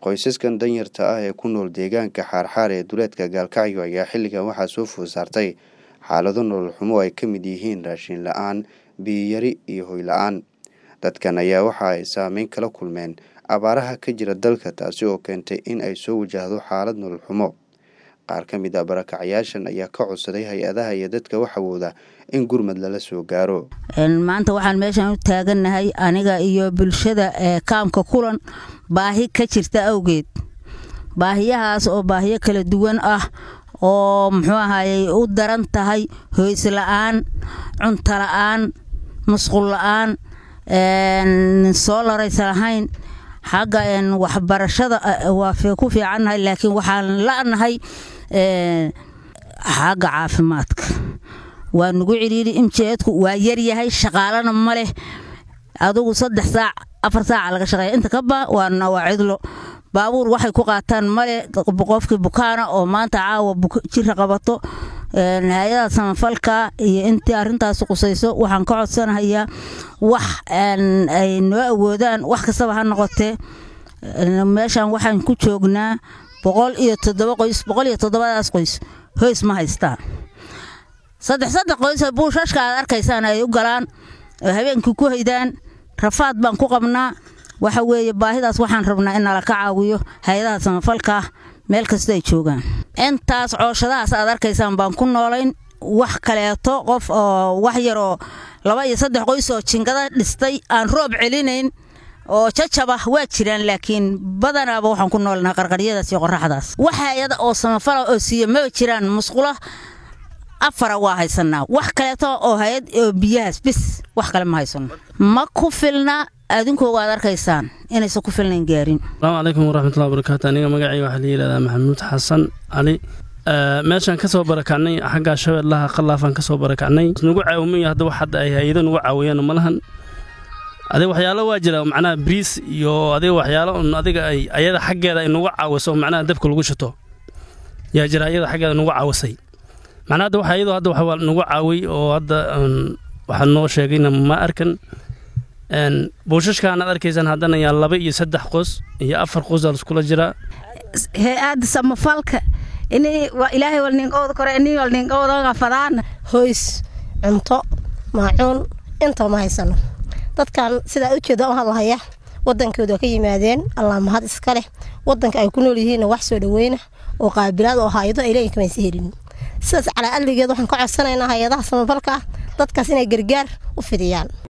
Qoysaskan danyarta ah ee ku nool deegaanka Xaarxaar ee duleedka Gaalkacyo ayaa xilligan waxaa soo food saartay xaalado nolol xumo oo ay ka mid yihiin raashin la'aan, biyo yari iyo hoy la'aan. Dadkan ayaa waxa ay saameyn kala kulmeen abaaraha ka jira dalka taasi oo keentay in ay soo wajahdo xaalad nolol xumo. Qaar ka mid ah barakacyaashan ayaa ka codsaday hay-adaha iyo dadka wax awooda in gurmad lala soo gaaro. maanta waxaan meeshan u taagannahay aniga iyo bulshada ee kaamka kulan baahi ka jirta awgeed baahiyahaas oo baahiyo kala duwan ah oo muxuu ahayey u daran tahay hoys la'aan cunto la'aan musqul la'aan soo laraysa lahayn xagga waxbarashada waa ku fiicannahay laakiin waxaan la'nahay xagga caafimaadka waa nugu cidhiidhi imjeedku waa yaryahay shaqaalana ma leh adugu saddex saac afar saaca laga shaqeeya inta kaba waana waa cidlo baabuur waxay ku qaataan male qofkii bukaana oo maanta caawa jira qabato hay-ada samafalka iyo intii arintaas qusayso waxaan ka codsanahayaa wax ay noo awoodaan wax kastaba ha noqotee meeshan waxaan ku joognaa boqol iyo toddoba qoys boqol iyo toddobadaas qoys hoys ma haystaan saddex saddex qoys buushashka aad arkaysaan ay u galaan oo habeenkii ku haydaan rafaad baan ku qabnaa waxa weeye baahidaas waxaan rabnaa in nala ka caawiyo hay-adaha samafalka meel kasta ay joogaan intaas cooshadahaas aad arkaysaan baan ku noolayn wax kaleeto qof oo wax yaroo laba iyo saddex qoys oo jingada dhistay aan roob celinayn oo jajaba waa jiraan laakiin badanaaba waxaan ku noolnaha qarqaryadaas iyo qoraxdaas wax hay-ada oo samafala oo siiya maba jiraan musqula afara waa haysanaa wax kaleeto oo hay-ad oo biyahaas bis wax kale ma haysano ma ku filna adinkooga aad arkaysaan inaysan ku filnayn gaarin asalaamu calaykum waraxmatullahi wabarakaatu aniga magacii waxaa la yidhahdaa maxamuud xasan cali meeshaan ka soo barakacnay xaggaa shabeellaha qallaafaan ka soo barakacnay nagu caawimaya hadda wax hadda ay hay-ado nagu caawiyaan ma lahan adiga waxyaalo waa jira macnaha briis iyo adiga waxyaalo un adiga ay ayada xaggeeda ay nagu caawiso macnaha dabka lagu shito yaa jira ayada xaggeeda nagu caawisay macnaha hadda waxa iyadoo hadda wax nagu caawiy oo hadda waxaa noo sheegayna ma arkan buushashkaan aad arkaysaan haddana yaa laba iyo saddex qoys iyo afar qoys aa liskula jiraa hay-adda samafalka ilaahay walninkooda kore ini walninkoodaga fadaan hoys cunto maacuun inta ma haysano dadkan sidaa ujeeda u hadlahaya wadankooda ka yimaadeen allah mahad iska leh wadanka ay ku nool yihiinna wax soo dhaweyna oo qaabilaad oo hay-ado ay leeyihin kamaysa helin sidaas calaa adligeed waxaan ka codsanaynaa hay-adaha samafalka ah dadkaas inay gargaar u fidiyaan